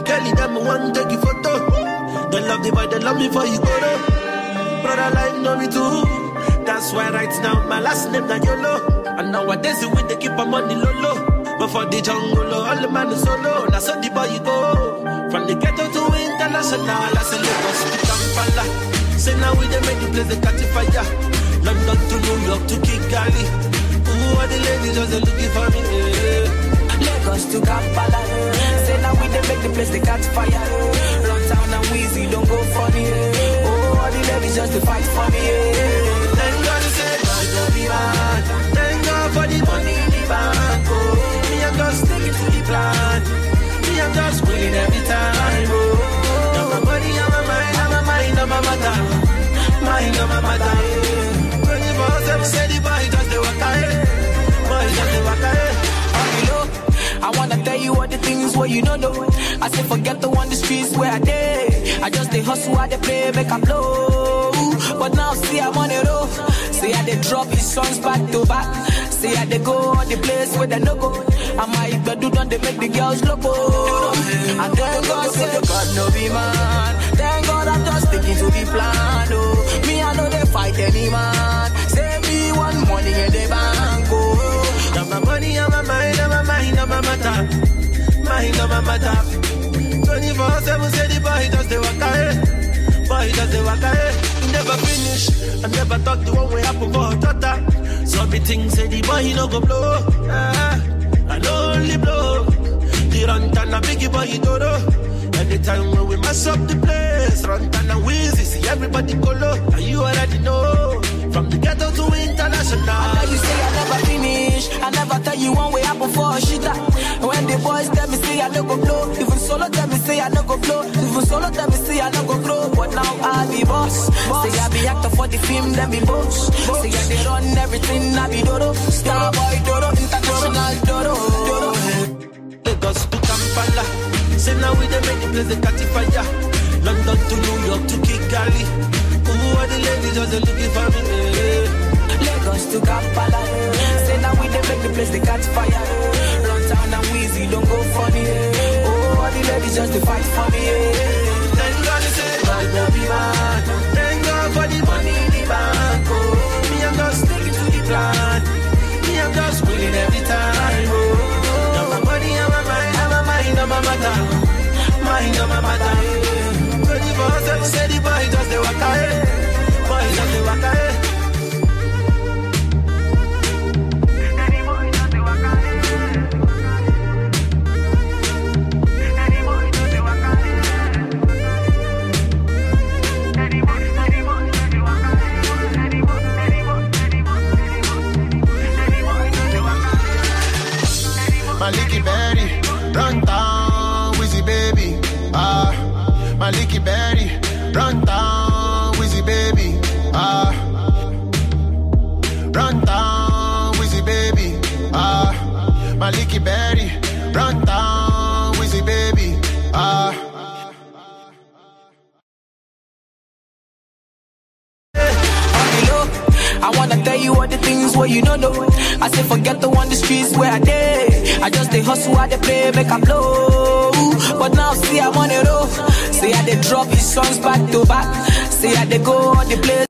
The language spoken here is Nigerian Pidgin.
girl, them want take you photo. They love the boy, they love me for you go though. Brother life know me too. That's why right now my last name na YOLO. And nowadays we they keep my money low low. But for the jungle, oh, all the man is solo. That's how the boy you go. From the ghetto to international, I say Lagos to Kampala. Say now we they make the place they catch fire. London to New York to Kigali. Ooh, all the ladies just they looking for me. Yeah. Lagos to Kampala. Say now we they make the place they catch fire. Run town and Weezy don't go funny. Oh, all the ladies just to fight for me. Thank God he said, "Man, don't be mad." Thank God for the money in the bank. Oh, me I'm just sticking to the plan. Me I'm just winning every time. Oh, now my money on my mind, on my mind, on my matter, mind on my matter. Twenty four seven, say the boy just the waka, eh. boy just the waka. eh. you know. I wanna tell you all the things where you don't know. I say forget the one the streets where I did. I just they hustle, I they play, make a blow. But now see I'm on the road. See I they drop his songs back to back. See I they go on the place where they no go. I might but do not they make the girls loco. And thank God say God no be man. Thank God I'm just sticking to the plan. Oh, me I know they fight any man. Save me one money in the bank. Oh. Now my money on my mind, on my mind, on my matter. Mind on my matter. 24 7 say the boy just the waka eh. Boy just the waka eh. He Never finish. I never thought the one way happen for a daughter. So me think say the boy he no go blow. Ah, I no only blow. The run and a biggie boy he do Anytime when we mess up the place, run and wheezy, see everybody go low. And you already know. From the ghetto to international. Now you say I never finish. I never tell you one way happen for a shitter. When the boys tell me say I no go blow, even solo tell me say I no go blow, even solo tell me say I no go grow. But now I be boss. Say I be actor for the film, then be boss. Say I they run everything, I be dodo. Star boy dodo, international dodo. dodo. Lagos to Kampala. Say now we they make the place they catch fire. London to New York to Kigali. Ooh, all the ladies just they looking for me. eh. Lagos to Kampala. Say now we they make the place they catch fire. Run town and Weezy don't go funny. Oh, all the ladies just to fight for me. Thank God he said, "Man, don't be mad." Thank God for the money in the bank. Oh, me I'm just sticking to the plan. Me I'm just winning every time. Oh, now my money on my mind, on my mind, on my matter, mind on my matter. Twenty four seven, say the boy just the waka, eh. boy just the waka. eh. Maliki Berry, run down, Wizzy baby. Ah, Maliki Berry, run down, Wizzy baby. Ah, run down, Wizzy baby. Ah, Maliki Berry, run down, Wizzy baby. Ah. you know. I wanna tell you all the things where you don't know. I say forget the one the streets where I did. I just they hustle, I they play, make a blow. But now see I'm on the road. Say I they drop his songs back to back. Say I they go on the place.